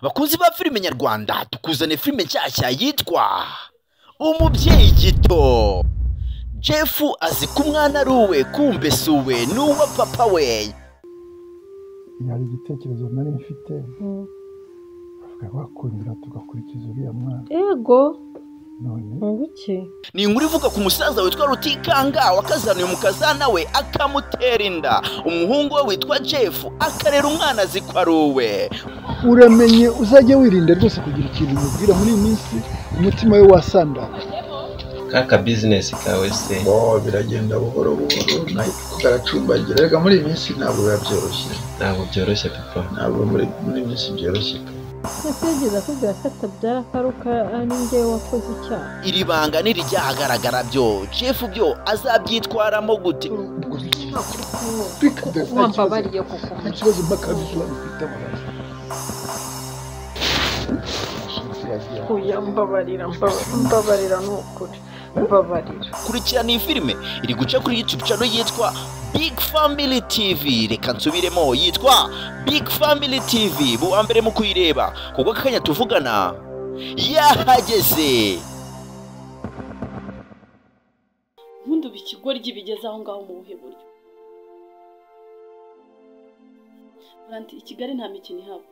bakunzi ba filime nyarwanda tukuzane filime nshyashya yitwa umubyeyi gito jefu azi ko umwana ari uwe kumbe si uwe ni uwa papa we hari igitekerezo nari mfite bavuga bakundira tugakurikiza uriya mwana ego none nguki ni inkuru ivuga ku musaza witwa rutikanga wakazaniye umukazana we akamutera inda umuhungu we witwa jefu akarera umwana azi ko ari uwe uramenye uzajya wirinda rwose kugira ikintu umubwira muri iyi minsi umutima we wasandara kaka bizinesi kawe se bo biragenda buhoro buhoro nako karacumbagira reka muri iyi minsi ntabwo biba byoroshye ntabwo byoroshye papa ntabwo muri muri iyi minsi byoroshye ese yigeze akubwira ko atabyara ko ari uko ari njye wakoze icyaha iri banga ntirijyahagaragara byo jefu byo azabyitwaramo gute wambabariye kuko ikibazo mpaka bisobanukite amaraso oya mbabarira mbabarira mbabarira ni ukuri mbabarira kurikirana iyi filime iri guca kuri youtube channel yitwa big family tv reka nsubiremo yitwa big family tv buwa mbere mu kuyireba kuko aka kanya tuvugana yahageze nkundu ikigoryi bigeze aho ngaho mu buhe buryo buranti i kigali nta mikino ihaba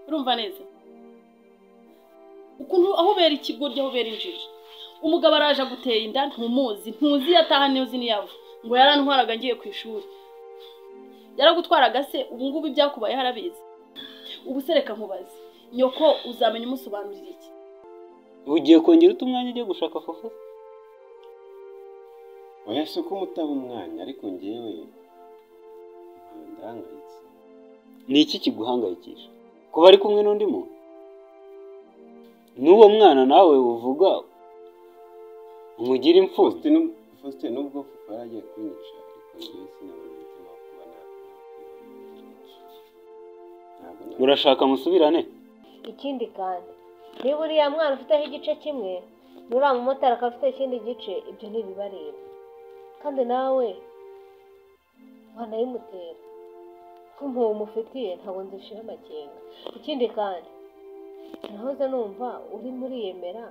urumva neza ukuntu aho bera ikigoryi aho bera injiji umugabo araje agutera inda ntumuzi ntuzi iyo ataha ntuzi n'iyo ava ngo yarantwaraga ngiye ku ishuri yaragutwaraga se ubu ngubu ibyakubaye harabizi ubu se reka nkubaze nyoko uzamenya umusobanurira iki ugiye kongera uta umwanya ujya gushaka fufu oya si uko umutaba umwanya ariko ngewe ndahangayitse ni iki kiguhangayikisha kuba ari kumwe n'undi muntu n'uwo mwana nawe uvuga umugire imfubyi faustin faustin nubwo papa yaragiye kunyica ariko njyewe sinabona umutima wo kuba nakwiba murashaka musubirane ikindi kandi niba uriya mwana ufiteho igice kimwe n'uriya mumotari akaba afite ikindi gice ibyo ntibibareba kandi nawe wanayimutera ko impuhwe umufitiye ntabwo nzishira amakenga ikindi kandi nahoze numva urimo uriyemera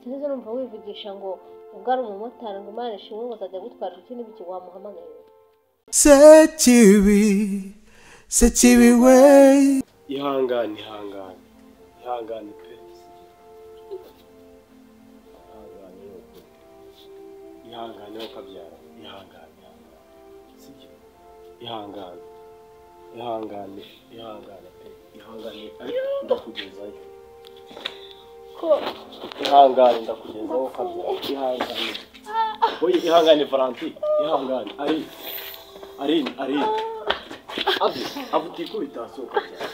sinzi numva wivugisha ngo ubwo ari umumotari ngo imana ishimwe ngo azajya gutwara ikindi n'ibiki wamuhamagaye sekibi sekibi we ihangane ihangane ihangane pe ihangane yoko ihangane ukabyara ihangane ihangane sibyo ihangane ihangane ihangane pe ihangane ariko ndakugezayo ko ihangane ndakugezaho ukabyara ihangane oye ihangane valanti ihangane ari ari ari abu abu tikubita hasi ukabyara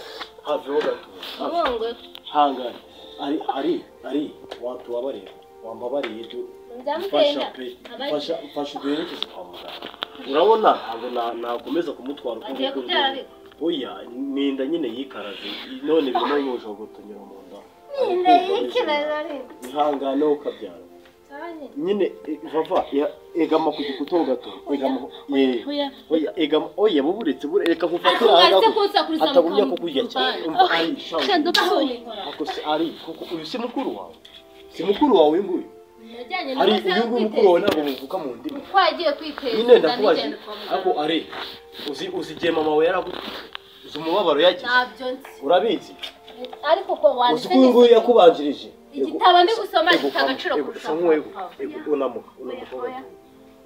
haveho gato Ave. nkongwe hangane ari ari ari watubabarira wambabariye ibyo mfasha nzamutenda pe mfasha mfasha uduherekeze kwa muganga urabona ntabwo na- nakomeza kumutwara uko agiye nguko kubyara nguko. oya ni inda nyine yikaraze none birimo y'ubujogotunyura mu nda ihangane ukabyara nyine e, vava ya- egama ku gikuta gato egama ye oya oya egama oya buburetse bure reka kufatira umaze ahangaha kunsakuriza atabumya ko kurya cyane umva ari shawu kandi ubahoye ako se ari kuko uyu si mukuru wawe si mukuru wawe uyu nguyu mujyanye ari uyu nguyu mukuru wawe ntabwo muvuka mu ndimi twagiye nyine kwiteza ndakubaza ako ari uzi uzi igihe mama we yaraguteye uzi umubabaro yagize ntabyo nzi urabizi ariko ko uzi ko uyu nguyu yakubanjirije igitabo ndi gusoma Ego, gifite ego, agaciro ego, kurusha sa nk'uwego. Ego, unamuka unamuka oya.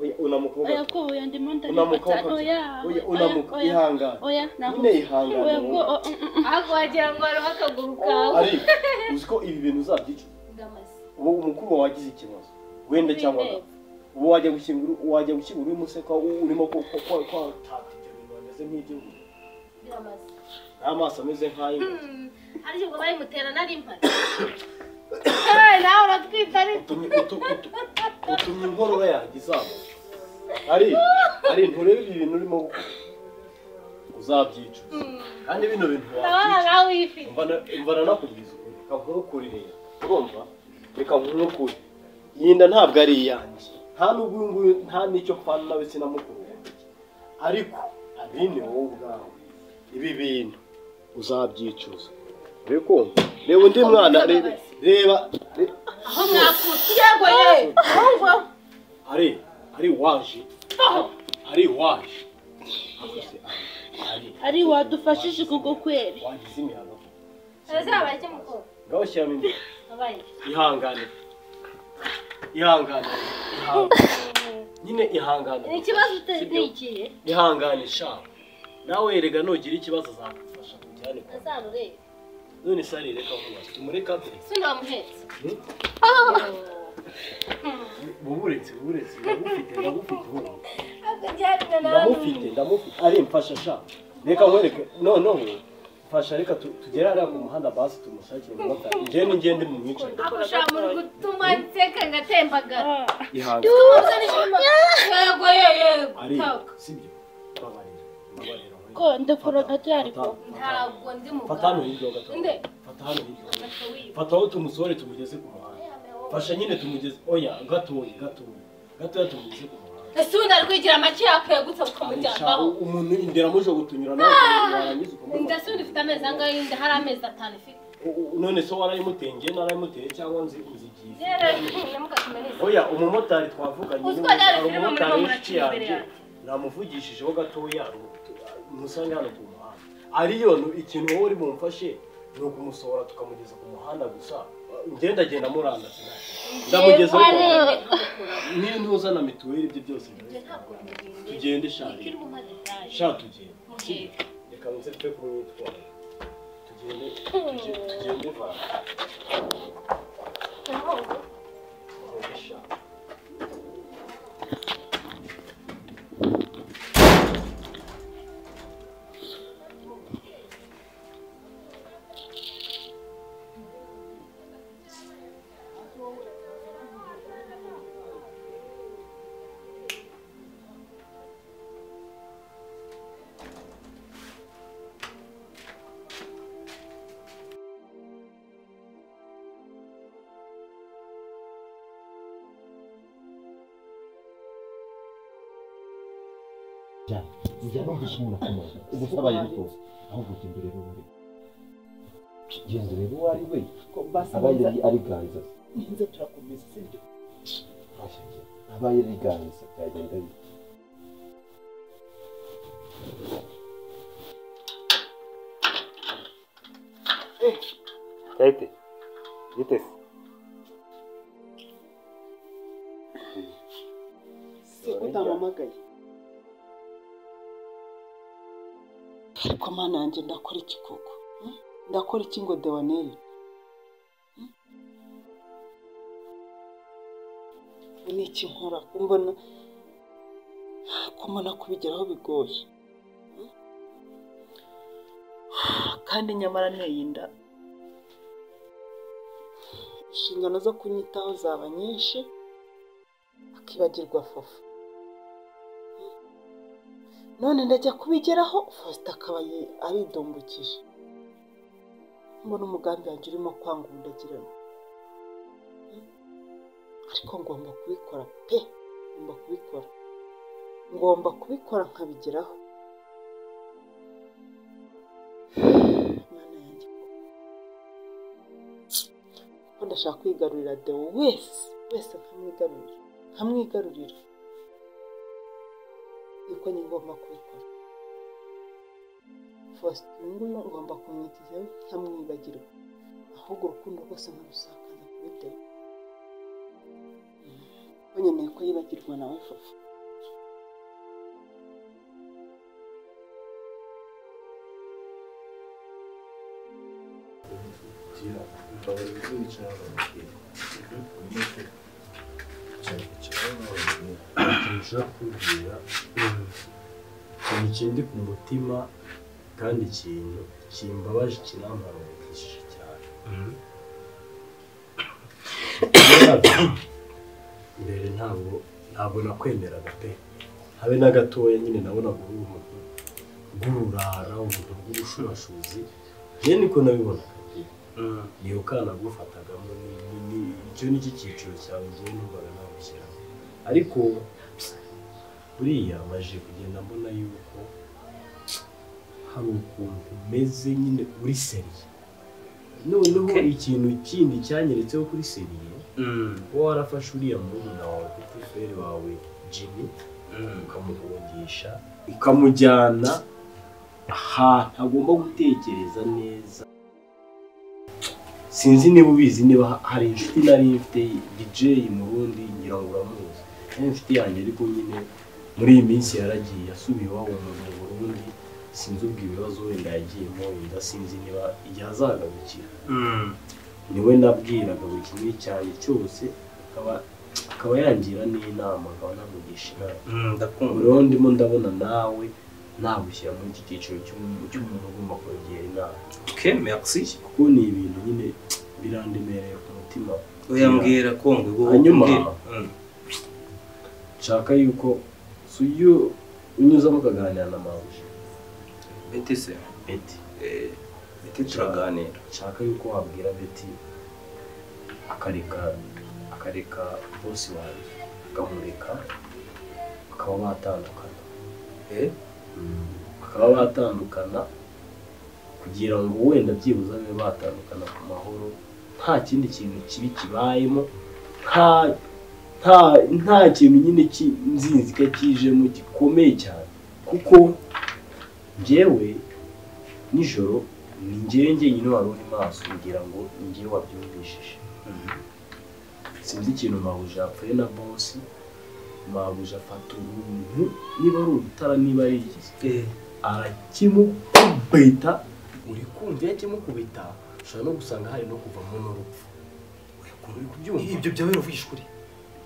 oya, unamuka oya ugato. ko oya ndimo unamuka ndareba ugato. oya Oya, unamuka oya ihangane oya ntabwo nyine ihangane oya ko wowe. o- o- o- ahubwo wagira ngo hariho akaguru kawe ari uzi ko ibi bintu uzabyica uwo umukuru wawe wagize ikibazo wenda cyangwa agapfa ubu wajya gushyingura wajya gushyingura urimo useka u- urimo ko ko ko ko utaka ibyo bintu bimeze nk'igihugu n'amaso ameze nk'ay'ingwe ariko ngo bayimutera nari mpari nawe uratwite ariko utumye utu- utu- utumye inkorora yanjye izamuka ari ari nturebe ibi bintu urimo gukora uzabyica kandi bino bintu ndabona wabyica nawe uyifite mvana mvana nakubwiza ukuri reka nkurukuririra urumva reka nkurukure iyi nda ntabwo ari iyanjye nta n'ubwo uyu nguyu nta n'icyo mpana nawe sinamukuru wanjye ariko abi ni wowe ubwawe ibi bintu uzabyicuza rero kumva reba undi mwana re- reba re- aho mwakutse yego yewe ahubwo hari hari waje hari waje ari wadufashije kubwo kweri wagize imihango azabaye icyo mukuru ngaho shyiramo indi abaye ihangane ihangane ihangane. nyine ni ihangane ikibazo utari ni ikihe ihangane sha nawe erega nugira ikibazo azagufasha kujyane kwa muganga. azarurebe none sari reka vuba tumureka pe sinamuhetse buburetse buburetse ndamufite ndamufite ubu akajyana ndamufite ndamufite ari mfasha sha reka nkwereke noneho mfasha reka tu- tugere hariya ku muhanda basi tumushakire umumotari njyewe ningende mu mwicare akusha muri gutuma nseka ngatembagara ihangane tuza n'ishima yego yego ari yego sibyo babarira babarira ko ndakora nka ryari ko ntabwo ndi fata hano mugabo hirya gato Nde? fata hano hirya gato fata aho tumusohore tumugeze ku muhanda fasha nyine tumugeze oya gatoya gatoya gatoya tumugeze ku muhanda ese ubundi ari kwigira amaki yakuyagutse Arashaka bukamujyanaho umuntu indera muje gutunyura nawe warangiza inda ukamuha se ubundi ufite amezi angahe y'inda hari amezi atanu ifite U- u- none se warayimuteye njye narayimuteye cyangwa nzi uzigiye rero ntimukakimeneze oya umumotari twavuganye Uziko n'ubu- ryari hari filime umumotari murimo w'inshuti murakina imbere yanjye namuvugishijeho gatoya musange hano ku muhanda ariyo nu- ikintu wowe uri bumfashe ni ukumusohora tukamugeza ku muhanda gusa ngenda agenda murandasi ndamugeza niyo ntuza na mituweli ibyo byose tugende shari shari tugende reka nze pe kuri witwara tugende tugende- tugende vana njya no gushimura ku muntu ubu usabaye ariko ahubwo ugenda urebe uwo ari we genda urebe uwo ari we abaye ari ari ganza nza turakomeza sibyo abaye ari ganza byagenda bite Kayite, gite se? se ko utampamagaye ariko mana yanjye ndakora iki koko Hmm? ndakora iki ngo dewaneri Hmm? ni iki nkora mbona ko mbona kubigeraho bigoye Hmm? kandi nyamara nteye inda inshingano zo kunyitaho zaba nyinshi akibagirwa fofa none ndajya kubigeraho faustin akaba ye- aridombukije mbona umugambi wanjye urimo kwanga ubudagirana Hmm? ariko ngomba kubikora pe ngomba kubikora ngomba kubikora nkabigeraho mwana yanjye ko ndashaka kwigarurira dewo wese wese nkamwigarurira nkamwigarurira niko njye ngomba kubikora faustin uyu nguyu ngomba kumwigizaho nkamwibagirwa ahubwo urukundo rwose nkarusakaza kuri dewo ko nkeneye ko yibagirwa nawe faustin nshobora kubwira ikintu kindi ku mutima kandi ikintu kimbabaje kinampangayikishije cyane mbere ntabwo ntabwo nakwemeraga pe habe na gatoya nyine nabonaga uri umuntu bw'ururara umuntu bw'ubushurashuzi njye niko nabibonaga pe niyo kana gufatagamo icyo ni cyo cyiciro cyawe njyewe numvaga nawushyiramo ariko buriya maje kugenda mbona yuko hari ukuntu umeze nyine uri seriye noneho ikintu kindi cyanyeretseho kuri seriye kuba warafashe uriya murumuna wawe petit frere wawe jimmy ukamuhungisha ukamujyana ahantu agomba gutekereza neza sinzi niba ubizi niba hari inshuti nari mfite dj mu bundi ngira ngo uramuzi nari inshuti yanjye ariko nyine muri iyi minsi yaragiye yasubiye iwabo mu mu burundi sinzi ubwo ibibazo wenda yagiyemo wenda sinzi niba igihe azagarukira niwe nabwiraga buri kimwe cyanjye cyose akaba akaba yangira n'inama akaba namugisha inama rero ndimo ndabona nawe nagushyira muri iki cyiciro cy'umuntu cy'umuntu ugomba kugira inama ke merci kuko ni ibintu nyine birandemereye ku mutima oya mbwira ko ngo hanyuma nshaka yuko si uyu unyuzamo ukaganira na mawuje beti se beti Eh, beti turaganira nshaka yuko wabwira beti akareka akareka bosi wawe akamureka bakaba batandukana Eh? bakaba batandukana kugira ngo wenda byibuze babe batandukana ku mahoro nta kindi kintu kibi kibayemo nta nta nta kintu nyine cy'inzinzika kijemo gikomeye cyane kuko njyewe nijoro ni njyewe njyenyine wari uri maso kugira ngo njyewe wabyumvishije sinzi ikintu mabuja yapfuye na bosi mabuja afata umuntu niba ari urutara niba ari iki arakimukubita uri kumva iyo akimukubita ushobora no gusanga hari no kuvamo n'urupfu uri kubyumva ibyo byabaye uravugisha ukuri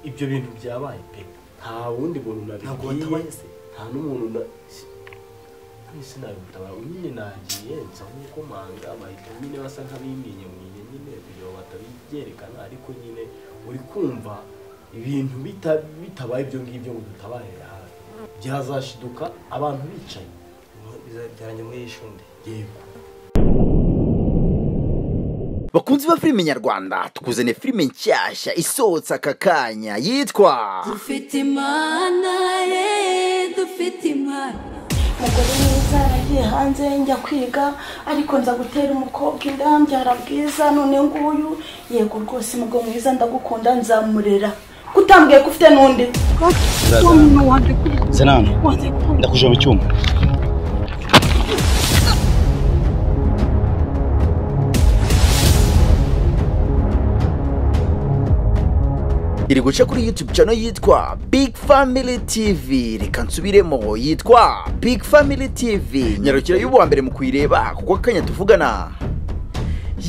ibyo bintu byabaye pe nta wundi muntu Ntabwo nabibwiye watabaye se? nta n'umuntu na none se nabimutabara nyine nagiye nsa nk'uko manga bahita nyine basa nk'abimyenyamwenye nyine kugira ngo batabyerekana ariko nyine uri kumva ibintu bita- bitabaye ibyo ngibyo ngo dutabarire hafi byazashiduka abantu bicaye bizabyaranye muri iyi shundi yego bakunzi ba filime nyarwanda tukuzaniye filime nshyashya isohotse aka kanya yitwa dufite imana ye dufite imana umugore mwiza yaragiye hanze njya kwiga ariko nza gutera umukobwa inda mbyara bwiza none nguyu yego rwose umugabo mwiza ndagukunda nzamurera kutambwiye ko ufite n'undi Zaza. Zenani, ndakuje mu cyumba. iri guca kuri youtube channel yitwa big family tv reka nsubiremo yitwa big family tv nyarukira y'ubuwa mbere mu kuyireba kuko akanya tuvugana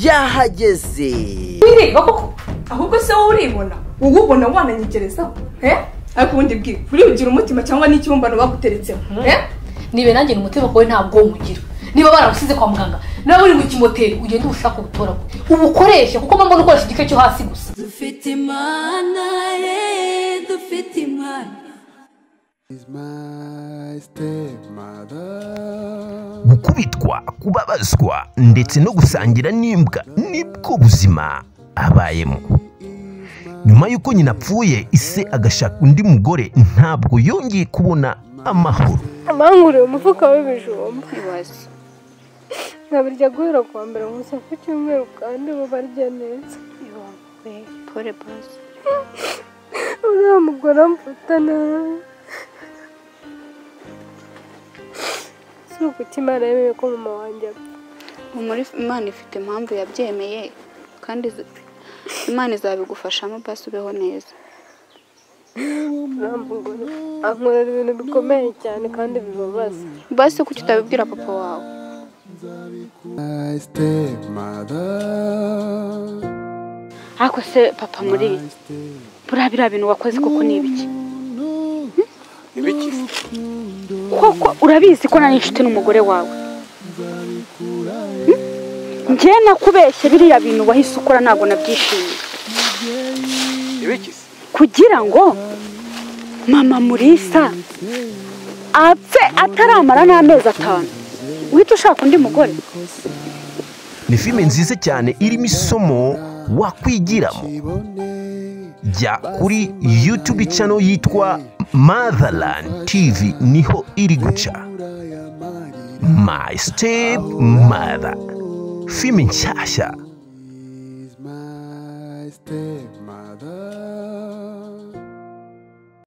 yahageze wireba koko ahubwo se wowe uribona wowe ubona wananyegerezaho eh? ariko ubundi bwira uribugira umutima cyangwa n'ikibumbano baguteretseho eh? nibe nanjye ni umutima wawe ntabwo mugira niba baragusize kwa muganga nawe uri mu kimoteri ugende ubushake ubutoragure ubukoreshe kuko mama ukoresha igice cyo hasi gusa dufite imana ye dufite imana Is my stepmother. gukubitwa kubabazwa ndetse no gusangira n'imbwa nibwo buzima abayemo nyuma y'uko nyina apfuye ise agashaka undi mugore ntabwo yongeye kubona amahoro amangurire umufuka w'ibijumba nkabirya guhera kuwa mbere gusa ku cyumweru kandi uba barya neza pole pasi uriya mugore amfata nabi si ukuki imana yemeye ko mama wanjye imana ifite impamvu yabyemeye kandi izi- imana izabigufashamo basi ubeho neza uriya mugore ankorera ibintu bikomeye cyane kandi bibabaza basi kuki utabibwira papa wawe My stepmother. ariko se papa muri buriya biriya bintu wakoze koko ni ibiki Ibiki? koko urabizi ko nari inshuti n'umugore wawe njye nakubeshye biriya bintu wahise ukora ntabwo nabyishimiye Ibiki? kugira ngo mama murisa apfe ataramara n'amezi atanu uhita ushaka undi mugore ni filime nziza cyane irimo isomo wakwigiramo jya kuri youtube channel yitwa motherland tv niho iri guca my step mother filime nshyashya stepmother.